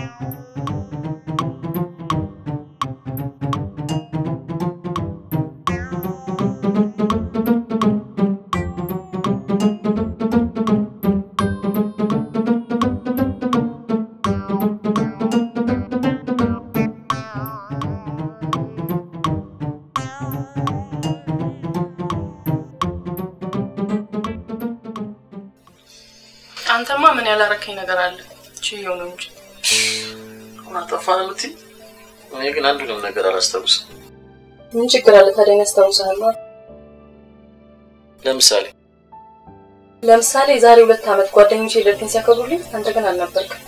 አንተማ ምን ያላረከኝ ነገር አለ? ችየው ነው እንጂ አጠፋን የምትይ? እኔ ግን አንዱንም ነገር አላስታውስም። ምን ችግር አለ ታዲያ? ያስታውሳል። ለምሳሌ ለምሳሌ የዛሬ ሁለት ዓመት ጓደኞቼ ልደቴን ሲያከብሩልኝ አንተ ግን አልነበርክም።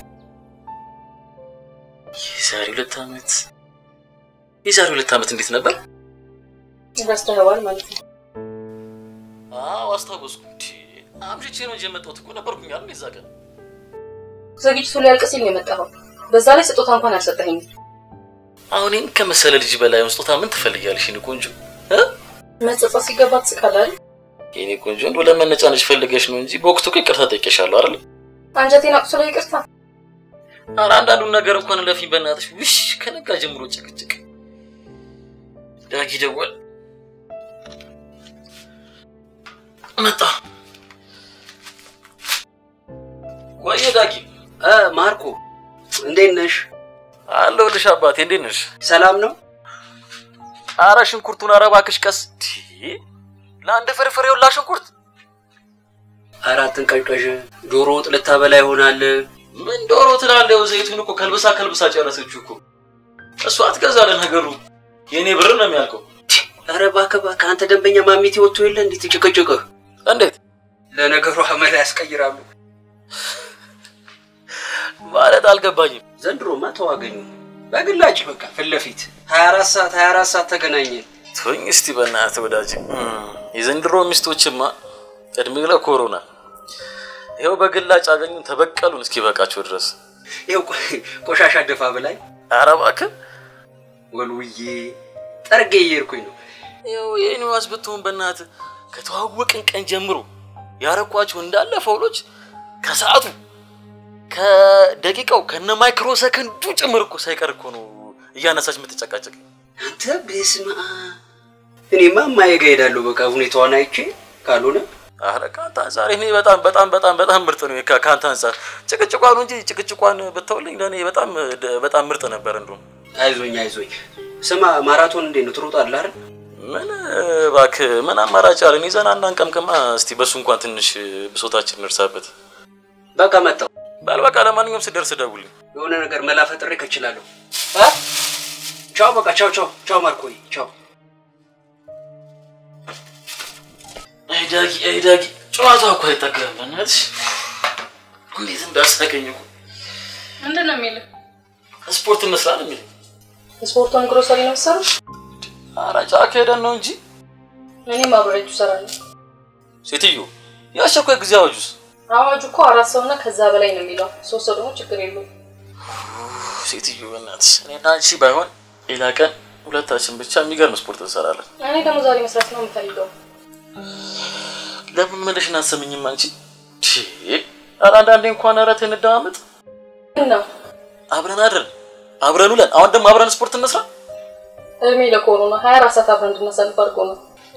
የዛሬ ሁለት ዓመት የዛሬ ሁለት ዓመት እንዴት ነበር? ረስተኸዋል ማለት ነው። አዎ አስታወስኩ። እንዲ አምሽቼ ነው እንጂ የመጣሁት እኮ ነበርኩኝ አይደል? የዛ ቀን ዝግጅቱ ሊያልቅ ሲል ነው የመጣኸው። በዛ ላይ ስጦታ እንኳን አልሰጠኸኝም። አሁን ይህን ከመሰለ ልጅ በላይ ስጦታ ምን ትፈልጊያለሽ? የእኔ ቆንጆ እ መጸጸት ሲገባ ትስቃለህ አይደል? የእኔ ቆንጆ እንደው ለመነጫነጭ ፈልገሽ ነው እንጂ በወቅቱ እኮ ይቅርታ ጠይቄሻለሁ አይደል? አንጀቴን አቁስሎ ይቅርታ። ኧረ አንዳንዱን ነገር እንኳን ለፊኝ በእናትሽ። ውሽ ከነጋ ጀምሮ ጭቅጭቅ። ዳጊ ደወል መጣ። ቆየ ዳጊ እ ማርኮ እንዴት ነሽ? አለሁልሽ አባቴ። እንዴት ነሽ? ሰላም ነው? ኧረ ሽንኩርቱን ኧረ እባክሽ ቀስ። ቲ ለአንድ ፍርፍር የውላ ሽንኩርት አራትን ቀዥቀዥ ዶሮ ወጥ ልታበላ ይሆናል። ምን ዶሮ ትላለህ? ዘይቱን እኮ ከልብሳ ከልብሳ ጨረሰችው እኮ እሷ አትገዛለ ነገሩ የእኔ ብር ነው የሚያልቀው። ኧረ እባክህ እባክህ፣ አንተ ደንበኛ ማሚቴ ወጥቶ የለ እንዴት ጭቅጭቅህ? እንዴት ለነገሩ አመል ያስቀይራሉ ማለት አልገባኝም። ዘንድሮማ ተዋገኙ በግላጭ በቃ ፊት ለፊት 24 ሰዓት 24 ሰዓት ተገናኘን። ተወኝ እስቲ በእናትህ ወዳጅ። የዘንድሮ ሚስቶችማ እድሜ ለኮሮና ይኸው በግላጭ አገኙን ተበቀሉን እስኪ በቃቸው ድረስ። ይኸው ቆ- ቆሻሻ ደፋ ብላኝ ኧረ እባክህ ወልውዬ ጠርጌ እየሄድኩኝ ነው። ይኸው የኒዋስ ብትሆን በእናትህ ከተዋወቅን ቀን ጀምሮ ያረኳቸው እንዳለ ፈውሎች ከሰዓቱ ከደቂቃው ከነ ማይክሮ ሰከንዱ ጭምር እኮ ሳይቀር እኮ ነው እያነሳች የምትጨቃጨቅ። አንተ በስመ አብ። እኔማ እማዬ ጋ እሄዳለሁ በቃ ሁኔታዋን አይቼ ካልሆነ አረ ከአንተ አንጻር እኔ በጣም በጣም በጣም በጣም ምርጥ ነው። ከ- ከአንተ አንጻር ጭቅጭቋን እንጂ ጭቅጭቋን ብተውልኝ ለእኔ በጣም በጣም ምርጥ ነበር። እንደውም አይዞኝ አይዞኝ። ስማ ማራቶን እንዴት ነው ትሮጣለህ አይደል? ምን እባክህ ምን አማራጭ አለን? ይዘን አናንቀምቅማ። እስቲ በሱ እንኳን ትንሽ ብሶታችን እንርሳበት። በቃ መጣሁ። በል በቃ ለማንኛውም ስደርስ ደውልኝ። የሆነ ነገር መላ ፈጥሬ ከችላለሁ። አ? ቻው በቃ ቻው ቻው ቻው ማርኮይ ቻው። አይ ዳጊ አይ ዳጊ ጨዋታ እኮ አይጠገብም። በእናትሽ እንዴት እንዳሳቀኝ እኮ ምንድን ነው የሚልህ? ስፖርት እንስራ ነው የሚለኝ። ስፖርቱን ግሮሰሪ ነው የምትሰሩት? ኧረ ጫካ ሄደን ነው እንጂ እኔም አብሬያችሁ እሰራለሁ። ሴትዮ የአስቸኳይ ጊዜ አዋጁስ አዋጁ እኮ አራት ሰውና ከዛ በላይ ነው የሚለው። ሶስት ሰው ደግሞ ችግር የለውም። ሴትዮ በእናትሽ እኔና አንቺ ባይሆን ሌላ ቀን ሁለታችን ብቻ የሚገርም ስፖርት እንሰራለን። እኔ ደግሞ ዛሬ መስራት ነው የምፈልገው። ለምን መለሽን አትሰምኝም አንቺ? ቺ ኧረ አንዳንዴ እንኳን ኧረ ተይ እንደማመጥ ግን ነው አብረን አድረን አብረን ውለን አሁን ደግሞ አብረን ስፖርት እንስራ። እድሜ ለኮሮና ሀያ አራት ሰዓት አብረን እንድናሳልፍ አድርጎ ነው።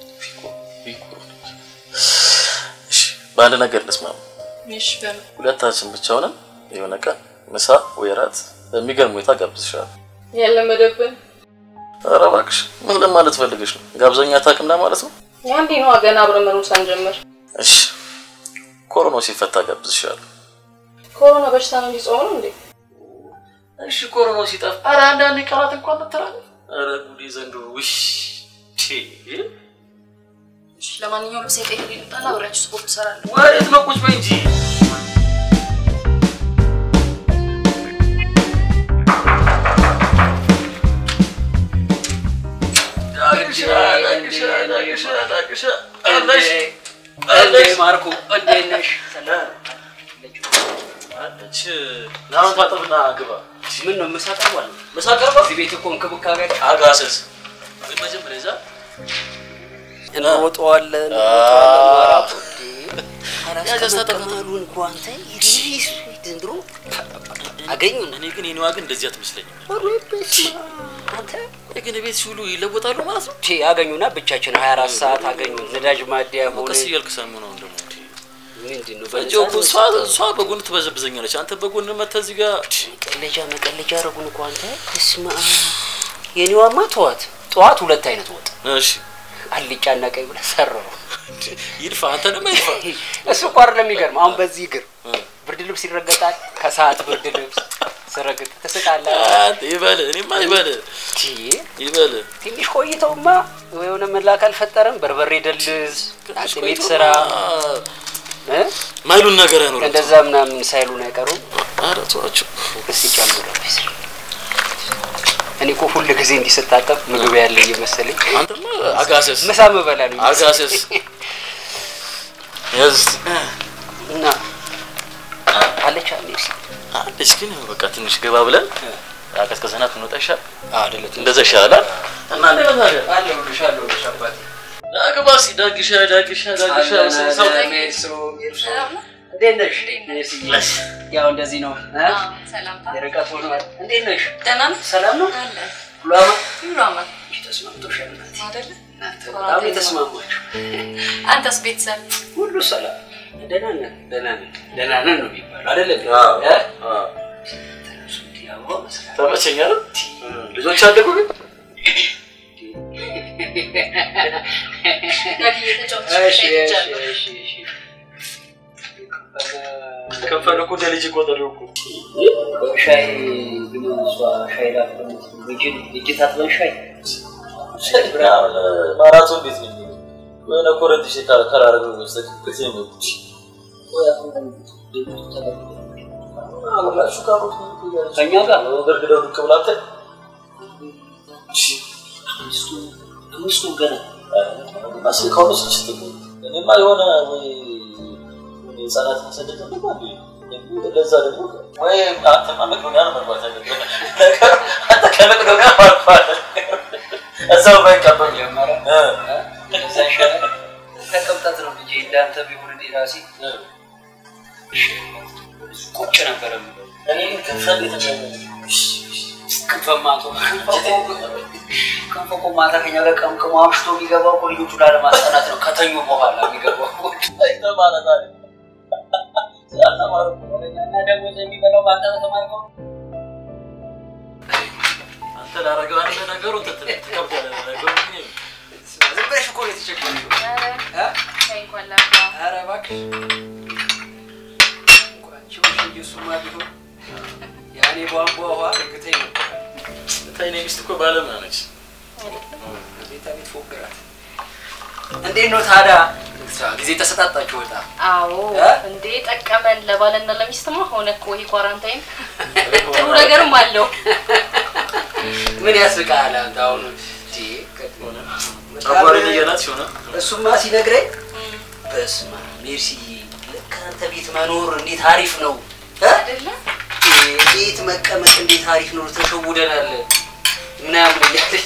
እሺ በአንድ ነገር እንስማማ። እሺ በምን ሁለታችን ብቻ ሆነን የሆነ ቀን ምሳ ወይ እራት በሚገርም ሁኔታ ጋብዝሻለሁ። ያለመደብን ኧረ እባክሽ ምን ለማለት ፈልገሽ ነው? ጋብዘኛ አታውቅም ለማለት ነው? የአንዴ ነዋ ገና አብረን መኖር ሳንጀምር። እሺ ኮሮናው ሲፈታ ጋብዝሻለሁ። ኮሮና በሽታ ነው እንዲጾም ነው እንዴ? እሺ ኮሮናው ሲጠፋ ኧረ አንዳንድ ቀናት እንኳን መተላለፍ ኧረ ጉዴ ዘንድሮ ውሽ እሺ ለማንኛውም ልብሴ ቀይሬ ልምጣና አብሬያችሁ ስፖርት እሰራለሁ። ወዴት ነው? ቁጭ በይ እንጂ እንዴ ማርኮ እንዴት ነሽ? አለች ናሁን ታጠብና ግባ። ምን ነው ምሳ ቀርቧል? ምሳ ቀርባ እዚህ ቤት እኮ እንክብካቤ አጋሰስ ግን መጀመሪያ እዛ እንሮጠዋለን ያዘዝ ታጠብ። እንሮጠዋለን። እንኳን ተይ ዘንድሮ አገኙን እኔ ግን የኔዋ ግን እንደዚህ አትመስለኝም። አንተ ቆይ ግን ቤት ሲውሉ ይለወጣሉ ማለት ነው? ቼ አገኙና ብቻችን 24 ሰዓት አገኙ። ነዳጅ ማደያ ሆነ ቀስ እያልክ ሰሙ ነው ደግሞ እንዴ ምንድን ነው እንጂ እኮ እሷ እሷ በጎን ትበዘብዘኛለች። አንተ በጎን መተህ እዚህ ጋር መቀለጃ መቀለጃ አረጉን እኮ አንተ። እስማ የኔዋማ ተዋት። ጠዋት ሁለት አይነት ወጥ እሺ አልጫና ቀይ ብለህ ሰራው። ይድፋ፣ አንተ ደግሞ ይድፋ። እሱ እኮ አይደለም የሚገርም። አሁን በዚህ እግር ብርድ ልብስ ይረገጣል። ከሰዓት ብርድ ልብስ ስረግጥ ትስቃለህ። አንተ ይበል፣ እኔማ ይበል ቲ ይበል። ትንሽ ቆይተውማ የሆነ መላክ አልፈጠረም። በርበሬ ደልዝ ቤት ስራ እ? ማይሉን ነገር አይኖርም። እንደዛ ምናምን ሳይሉን አይቀሩም። ኧረ ተዋቸው። እስቲ ጨምረበት። እኔ እኮ ሁል ጊዜ እንዲህ ስታጠብ ምግብ ያለ እየመሰለኝ አንተማ አጋሰስ ምሳ ምበላ ነው አጋሰስ ያዝ እና አለች አለች አለች። ግን በቃ ትንሽ ገባ ብለን አቀዝቅዘናት እንወጣ ይሻል። አይደለም እንደዛ ይሻላል እና እንደ ታዲያ አለሁልሽ አለሁልሽ አባቴ ዳግባ ሲ ዳግሻ ዳግሻ ዳግሻ ሰው እንዴት ነሽ? ያው እንደዚህ ነው እ? ሰላምታ የርቀት ሆኗል። እንዴት ነሽ? ደህና ነህ? ሰላም ነው? አለ ሁሉ አማን? ሁሉ አማን ተስማምቶሻል እናቴ? አይደለ? እናንተ በጣም የተስማማችሁ አንተስ ቤተሰብ ሁሉ ሰላም ደህና ነን ደህና ነን ደህና ነን ነው የሚባለው አይደለም? አዎ፣ እ? አዎ። ተነሱ እንዲህ አበባ መስራት ተመቸኝ አይደል? ልጆች አደጉ ግን እሺ፣ እሺ፣ እሺ፣ እሺ። ከፈለ እኮ እንደ ልጅ ቆጠረው እኮ ሻይ ግን እሷ ሻይ ላፍላ እጅ ታጥበን ሻይ ማራቶን ቤት ነው የሚሄደው። የሆነ ኮረንት ሽ ከራረገ በስተቀር ነው የሚሄዱት። አሁላችሁ ካሮት ከእኛ ጋር ገርግደው ዱቅ ብላተ አምስቱ አምስቱ ገና ማስል ከሆነ ስችት እኔማ የሆነ ወይ ህጻናት ማሰደድ ነው ለዛ ደግሞ ወይ አንተማ መቅዶኒያ ነው መግባት ያለብህ። አንተ ከመቅዶኒያ ማርፋል እዛው ባይቀበል ጀመረ እዛ ይሻላል ተቀምጠት ነው ልጄ እንዳንተ ቢሆን እኔ ራሴ ቁጭ ነበረ የምለው። እኔ ግን ከፍረን የተገኘ ክንፈማቶ ክንፈ እኮ ማታ ከኛ ጋር ቀምቅሞ አምሽቶ የሚገባው እኮ ልጆቹ ላለማስጠናት ነው ከተኙ በኋላ የሚገባው ማለት አለ ስላልተማሩ እና ደግሞ የሚበላው በአንተ በተማርከው አንተ ላረገው አንተ ነገሩ ትከብዳለህ ነገሩ ግን ዝም ብለሽ እኮ ነው የተቸገረሽው እ? ኧረ እባክሽ እንኳን ችሎሽ እንጂ እሱማ ቢሆን ያኔ ቧንቧ ውሃ እርግተኝ ነበር ብታይ እኔ ሚስት እኮ ባለሙያ ነች። ቤታ ቤት ፎግራት እንዴት ነው ታዲያ ጊዜ ተሰጣጣችሁ ወጣ አዎ እ? እንዴ ጠቀመን ለባልና ለሚስትማ ሆነ እኮ ይሄ ኳራንታይን ጥሩ ነገርም አለው ምን ያስቃል አንተ አሁን እንዴ ጨጓራዬን እያላት ሲሆነ እሱማ ሲነግረኝ በስመ አብ ሜርሲዬ ልክ አንተ ቤት መኖር እንዴት አሪፍ ነው እ? አይደለ ቤት መቀመጥ እንዴት አሪፍ ነው ተሸውደናል ምናምን እያለኝ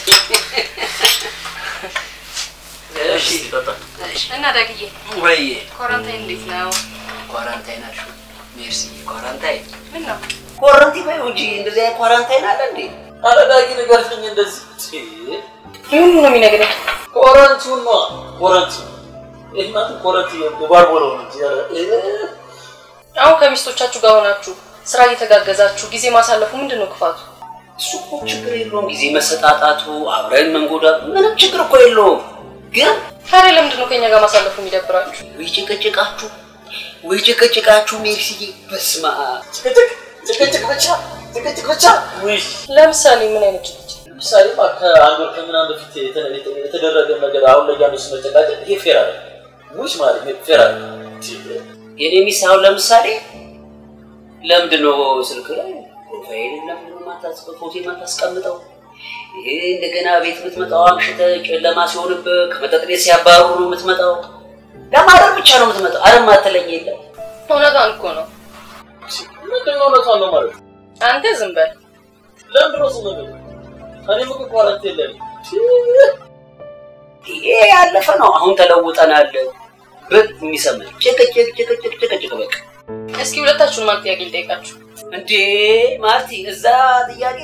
እሺ እስኪ ጠጣ። እና ዳግዬ ወይ ኳራንታይን እንዴት ነው ኳራንታይን አልሽው ሜርሲዬ ኳራንታይን ምን ነው ኳራንቲን ባይሆን እንጂ እንደዚህ አይነት ኳራንታይን አለ እንዴ ኧረ ዳጊ ንገረኝ እንደዚህ ምን ነው የሚነግረኝ ኮረንቱን ነው ኮረንቱ ይህማ ኮረንት የባርቦለው ነው እንጂ ኧረ አሁን ከሚስቶቻችሁ ጋር ሆናችሁ ስራ እየተጋገዛችሁ ጊዜ ማሳለፉ ምንድን ነው ክፋቱ እሱ እኮ ችግር የለውም ጊዜ መሰጣጣቱ አብረን መንጎዳቱ ምንም ችግር እኮ የለውም ግን ታዲያ ለምንድን ነው ከኛ ጋር ማሳለፉ የሚደብራችሁ ወይ ጭቅጭቃችሁ ወይ ጭቅጭቃችሁ ሜርሲዬ በስመ አብ ጭቅጭቅ ጭቅጭቅ ብቻ ጭቅጭቅ ብቻ ውይ ለምሳሌ ምን አይነት ጭቅጭቅ ለምሳሌ ከአንድ ወር ከምናምን በፊት የተ- የተ- የተደረገ ነገር አሁን ላይ ያሉ መጨቃጨቅ ይሄ ፌር አለ ውሽ ማለት ይሄ ፌር አለ የኔ ሚስት አሁን ለምሳሌ ለምንድን ነው ስልክ ላይ ፕሮፋይል ለምንድን ነው ማታስቀ- ፎቶ የማታስቀምጠው? ይሄ እንደገና ቤት የምትመጣው አምሽተ ጨለማ ሲሆንብህ ከመጠጥ ቤት ሲያባሩ ነው የምትመጣው። ለማደር ብቻ ነው የምትመጣው። አረ ማትለኝ የለም። እውነቷን እኮ ነው ምንድን ነው እውነቷን ነው ማለት አንተ ዝም በል ለምንድን ነው ዝም ብሎ እኔም እኮ ኳረንት የለም ይሄ ያለፈ ነው። አሁን ተለውጠናል። ብል የሚሰማኝ ጭቅጭቅ ጭቅጭቅ ጭቅጭቅ በቃ እስኪ ሁለታችሁን ማን ጥያቄ ልጠይቃችሁ እንዴ ማርቲ፣ እዛ ጥያቄ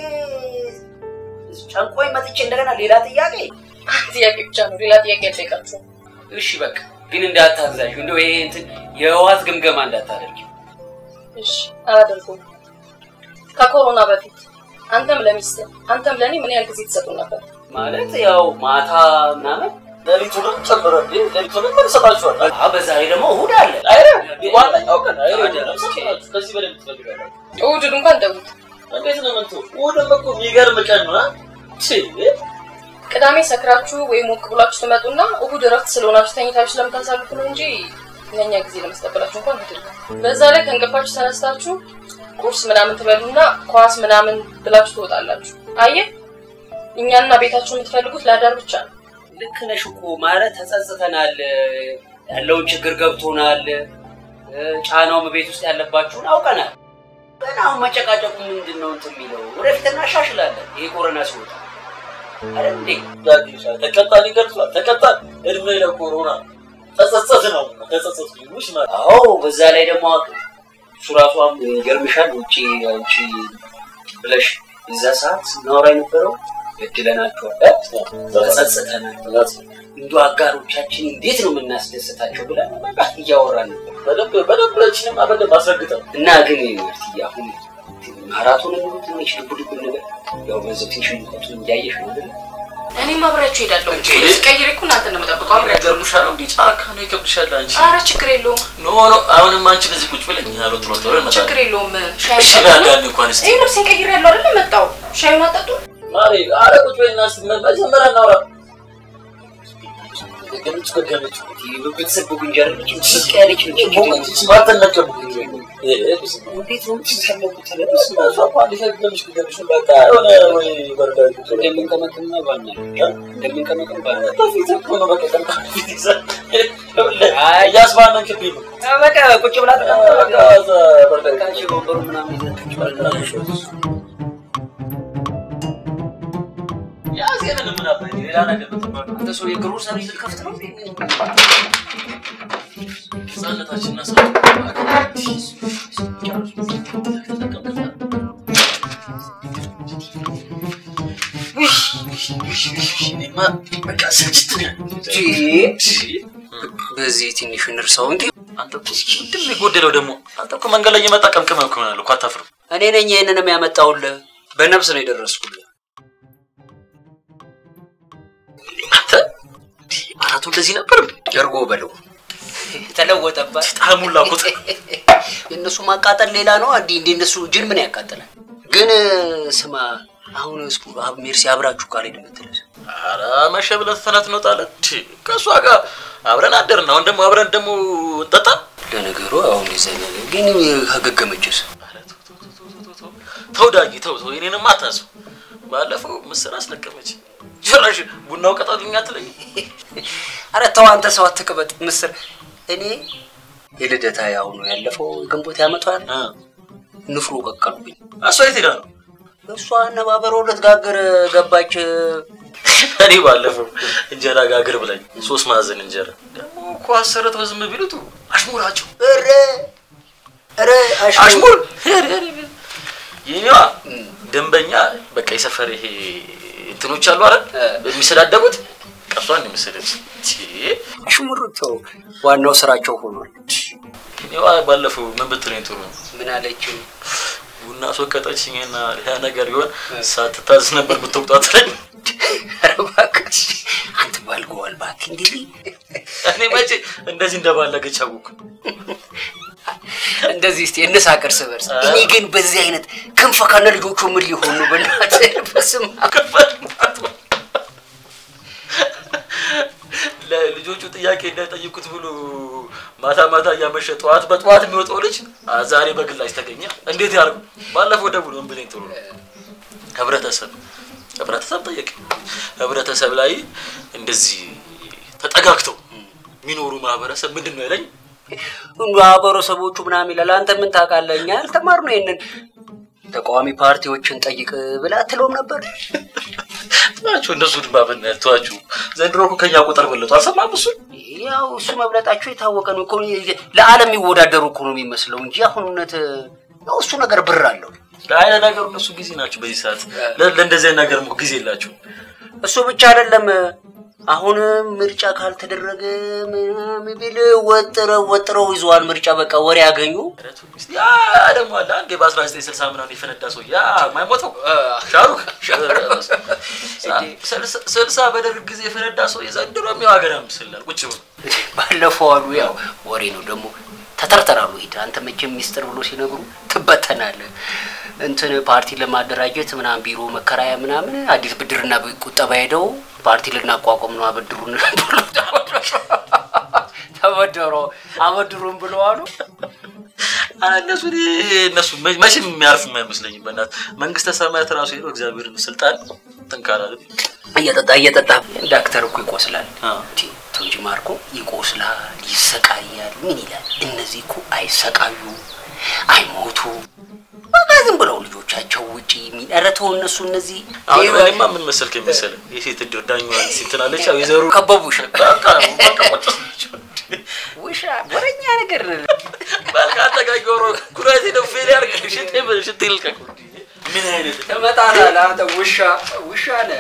ጨንቆኝ መጥቼ እንደገና ሌላ ጥያቄ። ጥያቄ ብቻ ነው፣ ሌላ ጥያቄ ያልጠይቃችሁ። እሺ በቃ ግን እንዳታዛዥ፣ እንደው ይሄ እንትን የህወሓት ግምገማ እንዳታደርጊ። እሺ አላደርገውም። ከኮሮና በፊት አንተም ለሚስት አንተም ለእኔ ምን ያህል ጊዜ ትሰጡ ነበር? ማለት ያው ማታ ምናምን ሌሊቱንም ጨምረ ሌሊቱንም ምን ይሰጣችኋል? አ በዛ ላይ ደግሞ እሑድ አለ። አይረ ዋናኛው ቀን አይረ ሰጣችሁ። ከዚህ በላይ ትፈልጋላችሁ? እሑድን እንኳን ተዉት። እንዴት ነው ምንቱ? እሑድም እኮ የሚገርም ቀን ነው። ቺ ቅዳሜ ሰክራችሁ ወይም ሞቅ ብላችሁ ትመጡና እሑድ እረፍት ስለሆናችሁ ተኝታችሁ ስለምታሳልፉ ነው እንጂ ለእኛ ጊዜ ለመስጠበላችሁ እንኳን አይደለም። በዛ ላይ ከእንቅልፋችሁ ተነስታችሁ ቁርስ ምናምን ትበሉና ኳስ ምናምን ብላችሁ ትወጣላችሁ። አየህ እኛና ቤታችሁ የምትፈልጉት ለአዳር ብቻ ነው። ልክ ነሽ እኮ ማለት ተጸጽተናል፣ ያለውን ችግር ገብቶናል፣ ጫናውም ቤት ውስጥ ያለባችሁን አውቀናል። ግን አሁን መጨቃጨቁ ምንድን ነው እንትን የሚለው ወደፊት እናሻሽላለን። ይሄ ኮረና ሲወጣ አይደል እንዴ? ተቀጣን ይገልጿል። ተቀጣን እድሜ ለኮሮና ተጸጸት ነው ተጸጸት ይሙሽ ማለት አዎ በዛ ላይ ደግሞ እሱ ራሷም ይገርምሻል። ውጭ አንቺ ብለሽ እዛ ሰዓት ስናወራ የነበረው በድለናቸዋል፣ ተጸጽተናል፣ እንዱ አጋሮቻችን እንዴት ነው የምናስደስታቸው ብለን በቃ እያወራን ነበር። በደንብ በደንብ ለችንም በደንብ አስረግጠን እና ግን ማርትዬ አሁን ማራቶን ሙሉ ትንሽ ልቡ ልቡ ነገር ያው በዚህ ትንሽ ሙቀቱ እያየሽ ነው አይደል? እኔም አብሬያችሁ እሄዳለሁ። ቀይሬ እኮ እናንተ ነው የምጠብቀው። አብሬያችሁ ይገርምሻል። እንዲህ ጫካ ነው ይከብድሻል። አንቺ ኧረ ችግር የለውም ኖ ኖ አሁንም አንቺ በዚህ ቁጭ ብለኝ ያሉ ጥሮ ጥሮ ይመጣል። ችግር የለውም። ሻይ እሺ ጠጡ። ጋር እንኳን እስቲ ይህ ልብሴን ቀይሬ ያለው አይደለ መጣው ሻዩን አጠጡ። ማሪ አረ ቁጭ በይና እስቲ መጀመሪያ እናውራ። ገምጭ ገምጭ ቤተሰብ ጉንጀር ስቅ ያለች ነች። ሞመንት ስማርት ነቀብ እንዴት ነው የምትሰለቁት? ተለብስ እንደምንቀመቅም ባና እንደምንቀመቅም ባና በቃ ቁጭ ብላ ተቀምጣ ወንበሩ ምናምን ይዘህ አንተ ሰው የግሩ ሰርቪስ ልከፍት ነው እንዴ? በዚህ ትንሽ እንርሳው እንዴ። አንተ እኮ ምንድን ነው የጎደለው ደግሞ? አንተ እኮ መንገድ ላይ እየመጣ ቀምቅመህ እኮ ይሆናል እኮ አታፍርም? እኔ ነኝ ይህንንም ያመጣውልህ። በነፍስ ነው የደረስኩልህ። አንተ አራቱ እንደዚህ ነበር እንዴ? ጀርጎ በለው ተለወጠባት። ጣዕሙን ላኩት። የእነሱ ማቃጠል ሌላ ነው። እንዲ እንደ እነሱ ጅን ምን ያቃጥላል? ግን ስማ አሁን እስኩ አብ ሜርሲ አብራችሁ ቃል ሄድ የምትለስ ኧረ መሸ ብለህ ተናት እንወጣለን። ቺ ከእሷ ጋር አብረን አደርን። አሁን ደግሞ አብረን ደግሞ እንጠጣ። ለነገሩ አሁን እንደዚያ ነገር ግን ከገገመችስ ተው ዳጊ ተው ተው፣ የኔንም አታስብ። ባለፈው ምስር አስለቀመች። ጭራሽ ቡናው ቀጣልኛ አትለኝ። አረ ተው አንተ ሰው አትቅበጥ። ምስር እኔ የልደታ ያው ነው ያለፈው ግንቦት ያመቷል እ ንፍሮ ቀቀሉብኝ። እሷ የት ሄዳ ነው? እሷ አነባበሮ ልትጋግር ገባች። እኔ ባለፈው እንጀራ ጋግር ብላኝ ሶስት ማዕዘን እንጀራ ደግሞ እኮ አሰርተው ዝም ቢሉት አሽሙራቸው እረ እረ አሽሙር የኔዋ ደንበኛ በቃ የሰፈር ይሄ እንትኖች አሉ አይደል የሚሰዳደቡት ቀሷን የመሰለች አሽሙር ተው፣ ዋናው ስራቸው ሆኗል። እኔዋ ባለፈው ምን ብትለኝ ጥሩ ነው ምን አለችው? ቡና አስወቀጠችኝና ያ ነገር ቢሆን ሳትታዝ ነበር ብትወቅጧት ላይ ኧረ እባክህ አንተ ባልገዋል እባክህ እንዲህ እኔ መቼ እንደዚህ እንደባለገች አወኩ። እንደዚህ እስቲ እንሳቅ እርስ በርስ። እኔ ግን በዚህ አይነት ክንፈ ከነ ልጆቹ ምን ሊሆን ነው? በእናትህ በስመ አብ። ለልጆቹ ጥያቄ እንዳይጠይቁት ብሎ ማታ ማታ እያመሸ ጠዋት በጠዋት የሚወጣው ልጅ አ- ዛሬ በግላጭ ተገኘ። እንዴት ያርጉ? ባለፈው ደውሎ ምን ብለኝ ጥሩ ነው ህብረተሰብ ህብረተሰብ ጠየቅ ህብረተሰብ ላይ እንደዚህ ተጠጋግተው የሚኖሩ ማህበረሰብ ምንድን ነው ያለኝ? ማህበረሰቦቹ ምናምን ይላል። አንተ ምን ታውቃለህ? እኛ አልተማርነው ይሄንን። ተቃዋሚ ፓርቲዎችን ጠይቅ ብላ አትለውም ነበር? ናቸው እነሱ ድማ ብናያቸዋችሁ ዘንድሮ እኮ ከኛ ቁጥር በለጡ። አልሰማም እሱ ያው እሱ መብለጣቸው የታወቀ ነው እኮ ለዓለም የሚወዳደሩ እኮ ነው የሚመስለው እንጂ አሁን እውነት ያው እሱ ነገር ብር አለው። አይ ለነገሩ እነሱ ጊዜ ናቸው በዚህ ሰዓት ለ- ለእንደዚህ አይነት ነገር ጊዜ የላቸው እሱ ብቻ አይደለም። አሁን ምርጫ ካልተደረገ ምናምን ቢል ወጥረው ወጥረው ይዘዋል። ምርጫ በቃ ወሬ ያገኙ። ያ ደግሞ አለ አንዴ በ1960 ምናምን የፈነዳ ሰው ያ ማይሞተው ሻሩክ ስልሳ- ስልሳ በደርግ ጊዜ የፈነዳ ሰው የዘንድሮ የሚው ሀገር ምስላል ቁጭ ብሎ ባለፈው አሉ ያው ወሬ ነው ደግሞ ተተርተራሉ። ሂድ አንተ መቼም ሚስጥር ብሎ ሲነግሩ ትበተናለህ። እንትን ፓርቲ ለማደራጀት ምናምን ቢሮ መከራያ ምናምን አዲስ ብድርና ቁጠባ ሄደው ፓርቲ ልናቋቋም ነው አበድሩን ብሎ ተበደሮ አበድሩን ብለው አሉ። እነሱ እነሱ መ- መቼም የሚያርፍ አይመስለኝም። በእናት መንግስተ ሰማያት ራሱ ሄዶ እግዚአብሔርን ስልጣን ትንካላል። እየጠጣ እየጠጣ ዳክተር እኮ ይቆስላል። አዎ። እንጂ ቶንጂ ማርኮ ይቆስላል፣ ይሰቃያል። ምን ይላል? እነዚህ እኮ አይሰቃዩ፣ አይሞቱ በቃ ዝም ብለው ልጆቻቸው ውጪ የሚረተው እነሱ እነዚህ አሁን እኔማ ምን መሰልክ መሰለህ የሴት እድር ዳኛዋን ሲትናለች ያው የዘሩ ከበቡሽ በቃ በቃ ቁጭ ውሻ ወረኛ ነገር በቃ አጠጋጊ ሮ ኩራቴ ነው ፌል ያርግ ሽቴ ሽቴ ልቀቅ ምን አይነት ትመጣለህ አንተ ውሻ ውሻ ነህ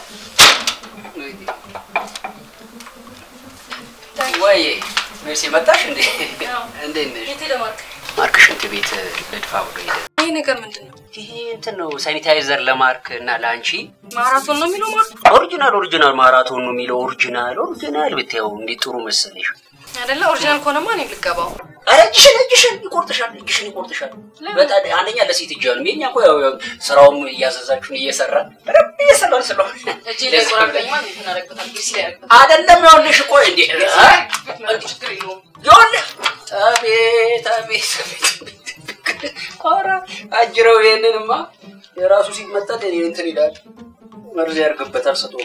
ወይ ሜርሲ መጣሽ እንዴ እንዴት ነሽ የት ሄደ ማርክ? ማርክ ሽንት ቤት ልድፋ ብሎ ሄደ ይሄ ነገር ምንድን ነው? ይሄ እንትን ነው ሳኒታይዘር ለማርክ እና ለአንቺ ማራቶን ነው የሚለው ማርክ ኦሪጂናል ኦሪጂናል ማራቶን ነው የሚለው ኦሪጂናል ኦሪጂናል ብታየው እንዴት ጥሩ መሰለሽ አይደለ? ኦሪጂናል ከሆነማ እኔም ልገባው። ኧረ እጅሽን እጅሽን ይቆርጥሻል እጅሽን ይቆርጥሻል ለምን? በጣም አንደኛ ለሴት እጅ ነው የኛ እኮ ያው ያው ስራውም እያዘዛችሁን እየሰራ ረብ እየሰራን ስለሆነ እጄ ላይ ቆራርጠኝማ እንዴት እናደርግበታል? ግሪስ ላይ ያደርግበታል። አይደለም ይኸውልሽ እኮ እንዴ ችግር የለውም። ይኸውልህ አቤት አቤት አቤት ኧረ አጅረው ይሄንንማ የራሱ ሲመጣ እኔ እንትን ይላል መርዝ ያርግበታል ሰቶ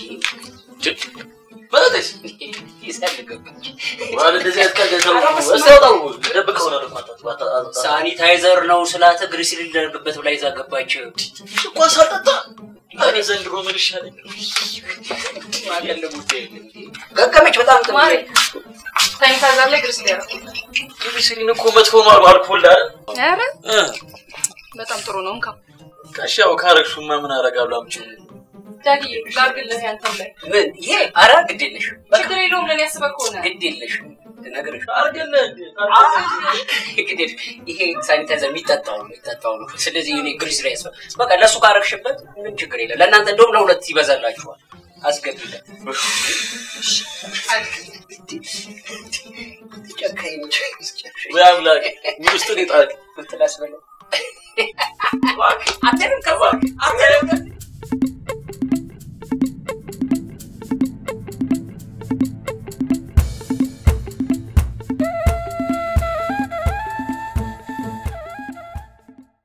ማለት ይሰልግበት ዋለ እንደዚህ አይነት ቀልድ ሰው ወሰው ደብቀው ነው ሳኒታይዘር ነው ስላተ ግሪሲል ሊደርግበት ብላ ይዛ ገባች። እኮ ሳልጠጣ እኔ ዘንድሮ ምን ይሻለኝ ገገመች በጣም ጥሩ ማሪ ሳኒታይዘር ላይ ግሪስ ላይ ያደርግበታል። ግሪሲሊን እኮ መጥፎ ነው አሉ አልኮል አይደል ኧረ በጣም ጥሩ ነው። እንካ ካሻው ካረግሹማ ምን አደርጋለሁ አምጪው ዳዲ ላድርግልህ ያንተም ላይ ምን ይሄ ኧረ ግድ የለሽ ችግር የለውም። ለእኔ ያስበህ ከሆነ ግድ የለሽ ነገርሽ አርገለህ ግድ የለሽ ይሄ ሳኒታይዘር የሚጠጣው ነው የሚጠጣው ነው። ስለዚህ እኔ ግሪስ ላይ ያስፈ በቃ ለእሱ ካረግሽበት ምን ችግር የለም። ለእናንተ እንደውም ለሁለት ይበዛላችኋል። አስገቢለት ጨካኝ ነች። ወይ አምላክ ምን ውስጥ ነው የጣልክ ምን ትላስበለው? አትልም ከባ አትልም